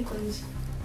niko nje.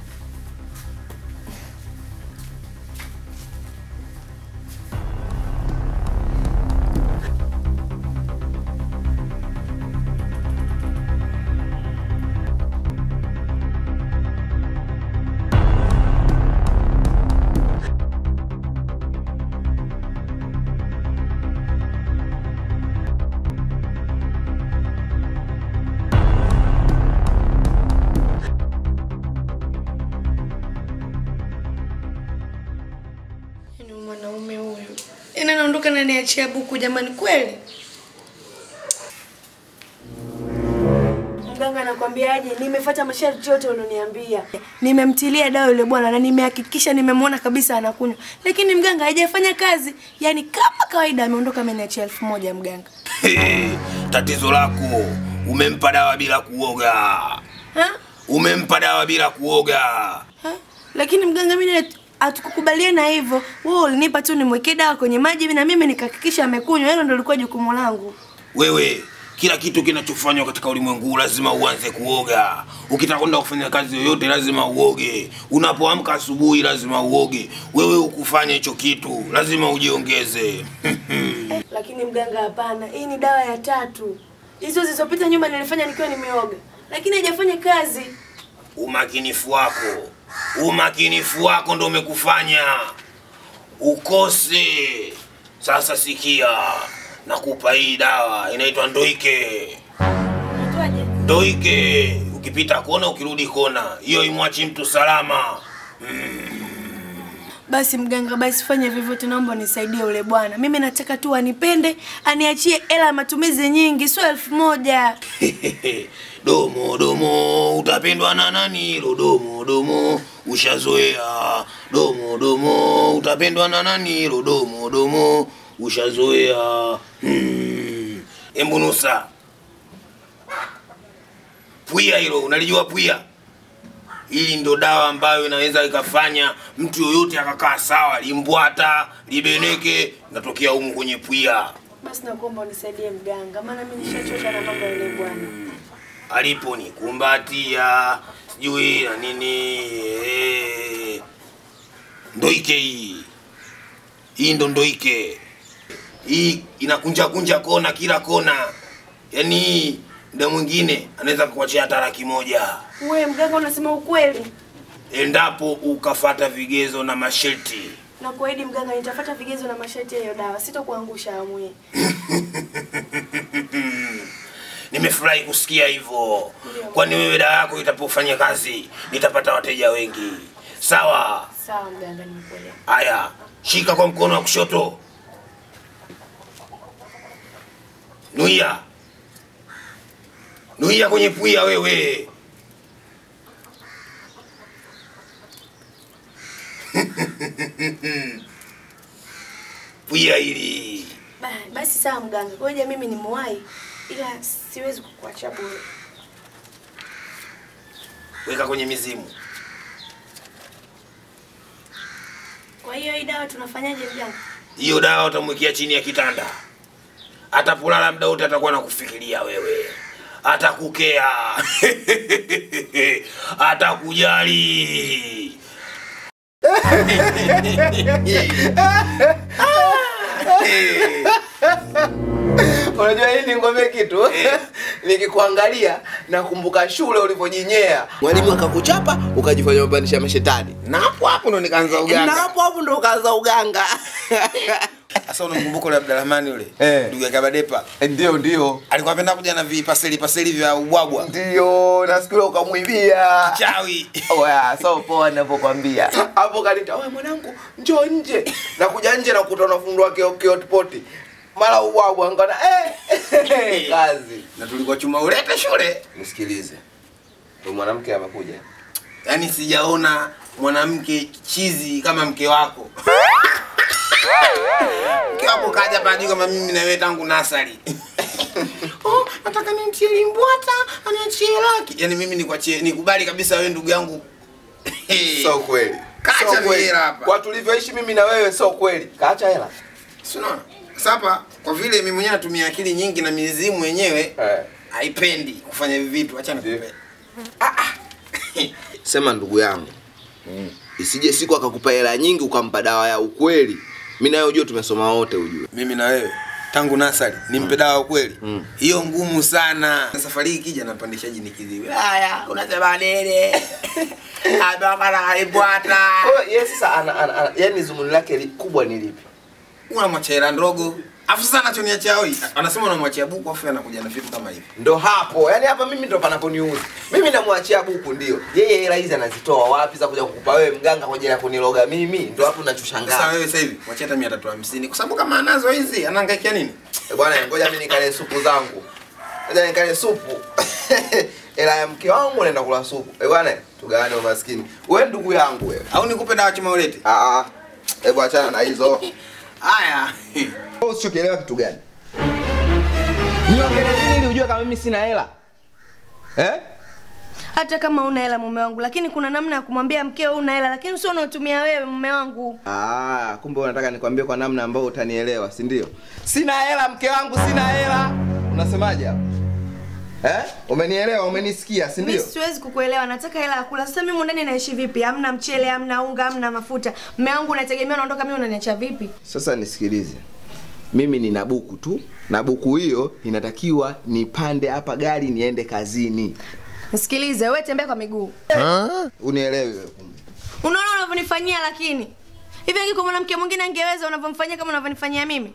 Yaani mwanaume huyu yaani anaondoka na niachia buku jamani, kweli mganga anakwambiaje? Nimefuata masharti yote ulioniambia, nimemtilia dawa yule bwana na nimehakikisha nimemwona kabisa anakunywa, lakini mganga haijafanya kazi. Yaani kama kawaida ameondoka ameniachia elfu moja mganga. Tatizo lako umempa dawa bila kuoga, Ha? umempa dawa bila kuoga. Ha? Lakini mganga mimi hatukukubaliana hivyo. Wewe ulinipa tu nimwekee dawa kwenye maji na mimi nikahakikisha amekunywa. Hilo ndio lilikuwa jukumu langu. Wewe kila kitu kinachofanywa katika ulimwengu huu lazima uanze kuoga. Ukitaka kwenda kufanya kazi yoyote lazima uoge. Unapoamka asubuhi lazima uoge. Wewe ukufanya hicho kitu lazima ujiongeze. Lakini mganga, hapana, hii ni dawa ya tatu. Hizo zilizopita nyuma nilifanya nikiwa nimeoga, lakini haijafanya kazi. Umakinifu wako, umakinifu wako ndo umekufanya ukose. Sasa sikia, nakupa hii dawa inaitwa Ndoike. Naitwaje? Ndoike, ukipita kona, ukirudi kona, hiyo imwachi mtu salama. Basi mganga, basi fanya vyovyote, naomba unisaidie ule bwana. Mimi nataka tu anipende, aniachie hela ya matumizi nyingi, sio elfu moja. domo domo, utapendwa na nani hilo domo domo, ushazoea. Domo domo, utapendwa na nani hilo domo domo, ushazoea. Hmm. Embu nusa pwia hilo, unalijua pwia? Hili ndo dawa ambayo inaweza ikafanya mtu yoyote akakaa sawa, limbwata libeneke, natokea humu kwenye pwia. Basi nakuomba unisaidie mganga, maana mimi nishachoka na mambo ya yule bwana. aliponikumbatia sijui na nini eh. Ndoike hii hii ndo ndoike hii inakunja kunja kona kila kona, yaani hii muda mwingine anaweza kukuachia hata laki moja Wewe mganga, unasema ukweli? endapo ukafata vigezo na masharti. Na kuahidi mganga, nitafuata vigezo na masharti ya hiyo dawa, sitokuangusha amu hii. Nimefurahi kusikia hivyo, Ndio. kwani wewe dawa yako itapofanya kazi nitapata wateja wengi. Sawa. Sawa mganga, nimekuelewa. Haya, shika kwa mkono wa kushoto. Nuia, nuia kwenye pwia wewe. pwia hili Ba- Basi sawa mganga, ngoja mimi ni muwai, ila siwezi kukuacha bure. weka kwenye mizimu. Kwa hiyo hii dawa tunafanyaje mganga? Hiyo dawa utamwekea chini ya kitanda, atapolala muda wote atakuwa nakufikiria wewe, atakukea atakujali. Unajua hii ni ngombe kitu nikikuangalia nakumbuka shule ulivyojinyea mwalimu akakuchapa ukajifanya umepanisha mashetani Na hapo hapo ndo nikaanza na uganga. hapo hapo ndo ukaanza uganga Sasa unamkumbuka yule Abdurahmani yule Eh. ndugu ya Kabadepa ndio ndio alikuwa anapenda kuja na vipaseli paseli vya ubwabwa ndio na siku ile ukamwibia chawi. Oya, so poa ninapokwambia. Hapo kanita, wewe mwanangu, njoo nje. Na kuja nje na kukuta unafungua kio kio poti. Mara ubwabwa ngana eh kazi. Na tulikuwa chuma ulete shule. Nisikilize. Huyu mwanamke amekuja. Yaani sijaona mwanamke chizi kama mke wako. mke wako kaja hapa juu kama mimi na wewe tangu nasari. oh, nataka nimtie limbwata, aniachie laki. Yaani mimi nikuachie nikubali kabisa wewe ndugu yangu. Sio kweli. Kacha Sio kweli. vihela hapa. Kwa tulivyoishi mimi na wewe sio kweli. Kaacha hela. Si unaona? Sasa hapa kwa vile mimi mwenyewe natumia akili nyingi na mizimu wenyewe Eh. haipendi kufanya hivi vitu, acha Ndiyo. nikupe. Ah ah. sema ndugu yangu isije siku akakupa hela nyingi ukampa dawa ya ukweli mi nayo ujue tumesoma wote ujue mimi na wewe tangu nasari nimpe dawa ukweli hiyo ngumu sana safari hii kija napandisha jini kiziwi haya unasema nini abakaraaibwata ye sasa ana, ana, ana, yani zumuni lake li, kubwa ni lipi unamwachia hela ndogo afu sasa anachoniachia hoi anasema unamwachia buku afu anakuja na vitu kama hivi ndo hapo yani hapa mimi ndo panaponiuzi mimi namwachia buku ndio yeye hela hizi anazitoa wapi za kuja kukupa wewe mganga kwa ajili ya kuniloga mimi ndo hapo sasa nachoshangaa wewe sasa hivi mwachia hata mia tatu hamsini kwa sababu kama anazo hizi anaangaikia nini Eh, bwana ngoja mimi nikale supu zangu ngoja nikale supu hela ya mke wangu naenda kula supu eh bwana tugawane umaskini wewe ndugu yangu wewe au nikupe dawa chuma ulete ah ah hebu achana na hizo haya Wewe usichokielewa kitu gani niongelee nini ili ujue kama mimi sina hela eh hata kama una hela mume wangu lakini kuna namna ya kumwambia mkeo una hela lakini sio unaotumia wewe mume wangu Ah, kumbe unataka nikwambie kwa namna ambayo utanielewa, si ndio? Sina hela mke wangu, sina hela. Unasemaje hapo? Eh? Umenielewa, umenisikia, si mi ndio? siwezi kukuelewa nataka hela ya kula sasa mimi ndani naishi vipi hamna mchele hamna unga hamna mafuta mume wangu unategemea unaondoka mimi unaniacha vipi Sasa nisikilize. Mimi nina buku tu na buku hiyo inatakiwa nipande hapa gari niende kazini. nisikilize wewe tembea kwa miguu Unielewe wewe kumbe. unaona unavyonifanyia lakini hivi angekuwa mwanamke mwingine angeweza unavyomfanyia kama unavyonifanyia mimi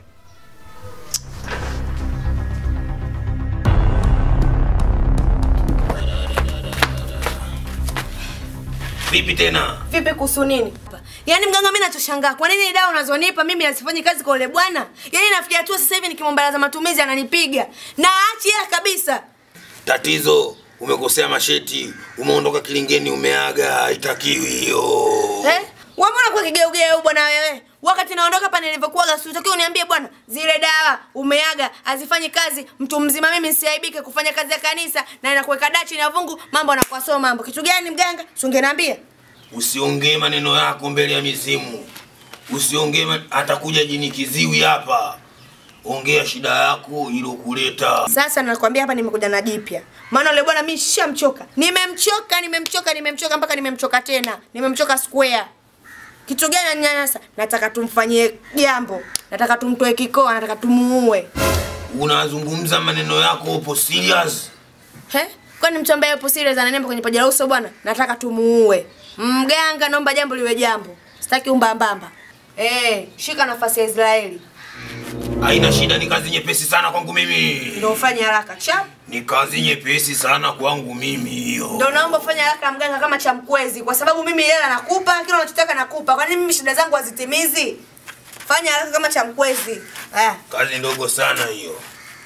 vipi tena vipi kuhusu nini yaani mganga mi nachoshangaa kwa nini dawa unazonipa mimi asifanyi kazi kwa ule bwana yaani nafikia tu sasa hivi nikimwomba za matumizi ananipiga na aachi hela kabisa tatizo umekosea masheti umeondoka kilingeni umeaga haitakiwi hiyo eh? wambona kwa kigeugeu bwana wewe wakati naondoka hapa nilivyokuaga siutakiwa uniambie bwana zile dawa umeaga hazifanyi kazi mtu mzima mimi nsiaibike kufanya kazi ya kanisa na inakuweka dachi na vungu mambo anakuwa sio mambo kitu gani mganga sungeniambia usiongee maneno yako mbele ya mizimu usiongee ma- atakuja jini kiziwi hapa ongea shida yako ilokuleta sasa nakwambia hapa nimekuja na jipya maana yule bwana mi shamchoka nimemchoka nimemchoka nimemchoka mpaka nimemchoka tena nimemchoka square kitu gani ananyanyasa nataka tumfanyie jambo nataka tumtoe kikoa nataka tumuue unazungumza maneno yako upo serious He? Kwani mtu ambaye yupo serious ananemba kwenye paja la uso bwana? Nataka tumuue. Mganga naomba jambo liwe jambo. Sitaki umbambamba. Eh, shika nafasi ya Israeli. haina shida ni kazi nyepesi sana kwangu mimi Ndio ufanye haraka. Chap. ni kazi nyepesi sana kwangu mimi hiyo Ndio naomba ufanye haraka mganga kama cha mkwezi kwa sababu mimi hela nakupa, kila unachotaka nakupa. Kwa nini mimi shida zangu hazitimizi? Fanya haraka kama cha mkwezi. Ah, kazi ndogo sana hiyo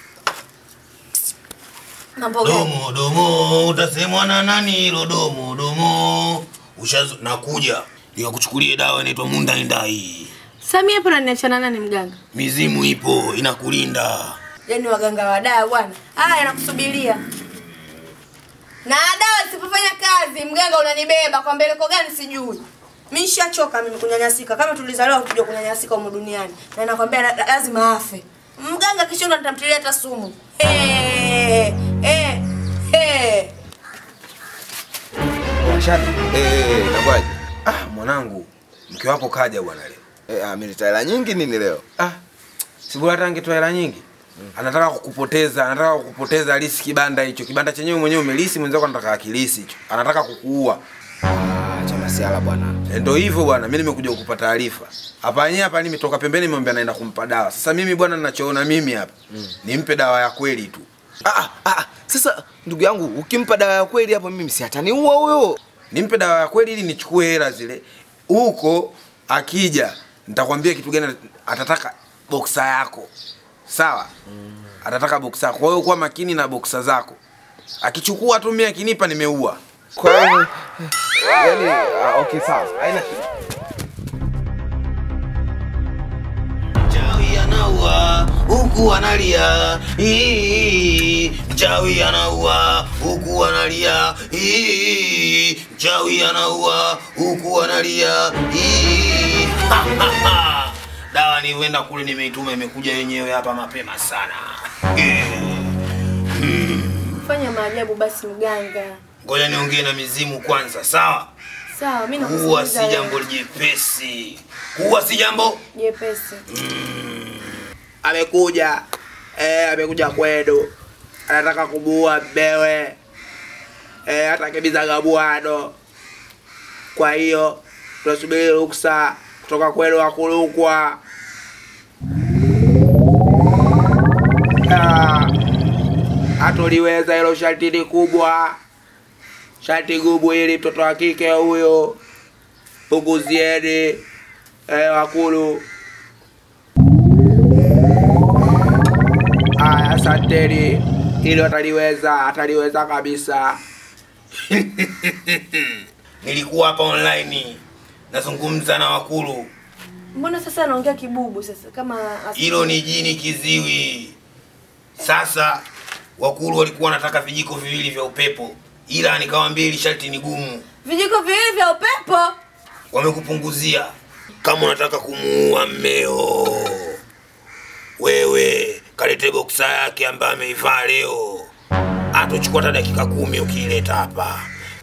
mambo gani? domo domo utasemwa na nani hilo domo domo ushazo nakuja nikakuchukulie dawa inaitwa mundaindai Samia hapo ananiachana nani mganga? mizimu ipo inakulinda Yaani waganga wa dawa bwana. Haya nakusubiria. Na dawa isipofanya kazi, mganga unanibeba kwa mbeleko gani sijui. Mimi nishachoka mimi kunyanyasika. Kama tulizaliwa kuja kunyanyasika humu duniani. Na nakwambia la- la- lazima afe. Mganga kishondo nitamtilia hata sumu. Eh, eh, eh. Washati. Eh, eh, inakuwaje? ah mwanangu mke wako kaja bwana leo Eh, amenita hela nyingi nini leo? ah sibora hata angetoa hela nyingi anataka kukupoteza anataka kukupoteza lisi kibanda hicho kibanda chenyewe mwenyewe umelisi mwenzako anataka akilisi hicho anataka kukuua Ah, cha masiala bwana. E, ndo hivyo bwana, mimi nimekuja kukupa taarifa hapa yenyewe hapa. Nimetoka pembeni, nimeambia naenda kumpa dawa. Sasa mimi bwana, ninachoona mimi hapa nimpe dawa ya kweli tu. Ah, ah, ah, sasa ndugu yangu ukimpa dawa ya kweli hapo mimi si ataniua huyo. Nimpe dawa ya kweli ili nichukue hela zile. Huko akija nitakwambia kitu gani atataka boksa yako, sawa? Atataka boksa yako, kwa hiyo kuwa makini na boksa zako. Akichukua tu mimi akinipa, nimeua. Kwa hiyo yani ah, okay sawa. Haina shida. Mchawi anaua huku analia, Ii, mchawi anaua huku analia, Ii, mchawi anaua huku analia. Ii. Ha, ha, ha. Dawa ni huenda kule nimeituma, imekuja yenyewe hapa mapema sana. Eh. Fanya maajabu basi mganga. ngoja niongee na mizimu kwanza, sawa? Sawa, mimi Kuwa nakusikiliza. si wewe. jambo jepesi, kuwa si jambo jepesi. amekuja eh, amekuja kwenu anataka kumuua mmewe eh, atakimbiza gabuano kwa hiyo tunasubiri ruksa kutoka kwenu wakulukwa Ah, hatoliweza hilo sharti kubwa sharti gumu hili mtoto wa kike huyo punguzieni eh, wakulu Aya, asanteni. Hilo ataliweza, ataliweza kabisa. nilikuwa hapa online nazungumza na wakulu. Mbona sasa anaongea kibubu sasa kama as- Hilo ni jini kiziwi. Sasa wakulu walikuwa wanataka vijiko viwili vya upepo, ila nikawaambia hili sharti ni gumu, vijiko viwili vya upepo? wamekupunguzia. Kama unataka kumuua mmeo, wewe kalete boksa yake ambayo ameivaa leo, atochukua hata dakika kumi ukiileta hapa.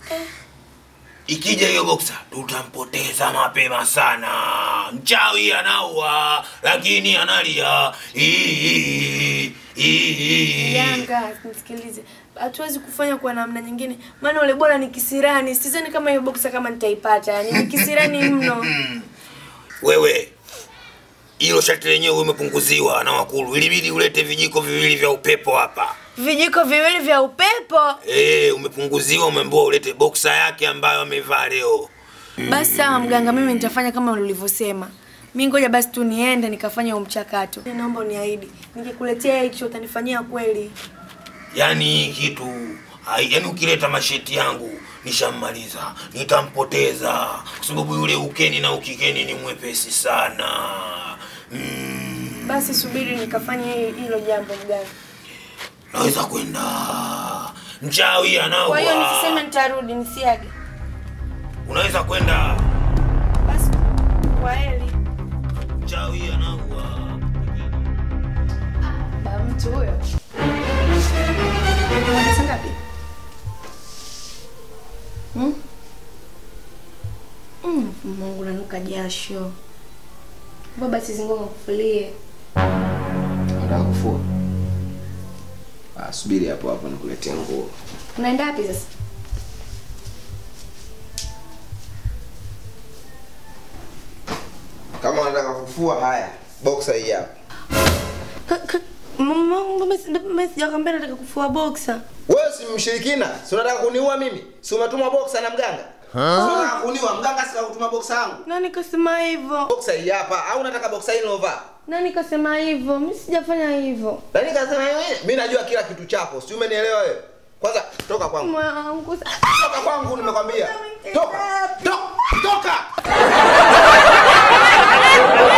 Ikija hiyo boksa tutampoteza mapema sana. Mchawi anaua lakini analia. Ii, ii. Yanga, nisikilize. Hatuwezi kufanya kwa namna nyingine. Maana ule bora ni kisirani. Sidhani kama hiyo boxa kama nitaipata. Yaani ni kisirani mno. Wewe hilo shati lenyewe umepunguziwa na wakulu, ilibidi ulete vijiko viwili vya upepo hapa. Vijiko viwili vya upepo. Eh, umepunguziwa, umeambiwa ulete boksa yake ambayo amevaa leo. Basi sawa mganga, mimi nitafanya kama ulivyosema. Mi ngoja basi tu niende nikafanya huo mchakato. Naomba uniahidi, nikikuletea hicho utanifanyia kweli. Yaani hii kitu hai- yaani ukileta masheti yangu nishammaliza, nitampoteza kwa sababu yule ukeni na ukikeni ni mwepesi sana. Mm, Basi subiri nikafanya hi- hilo jambo mganga. naweza kwenda mchawi Kwa hiyo anaua. nisiseme nitarudi, nisiage. Unaweza kwenda Basi kwa heri. mchawi anaua. Ba mtu huyo. Unataka ngapi? Hmm? Mm, Mungu nanuka jasho. Baba sizingoma kufulie. Nataka kufua. Ah, subiri hapo hapo nikuletea nguo. Unaenda wapi sasa? Kama unataka kufua, haya, boxer hii hapa. Ka- ka- Mama, mbona si- mbona sijakwambia nataka kufua boxer? Wewe si mshirikina? Si unataka kuniua mimi? Si umetuma boxer na mganga? Si unataka kuniua mganga si kutuma boxer yangu? Nani kasema hivyo? Boxer hii hapa au unataka boxer hii nilovaa? Nani kasema hivyo? Mimi sijafanya hivyo. Nani kasema wewe? Mimi najua kila kitu chako. Si umenielewa wewe? Kwanza toka kwangu. Moyo wangu. Toka kwangu nimekwambia. Toka. Toka. Toka.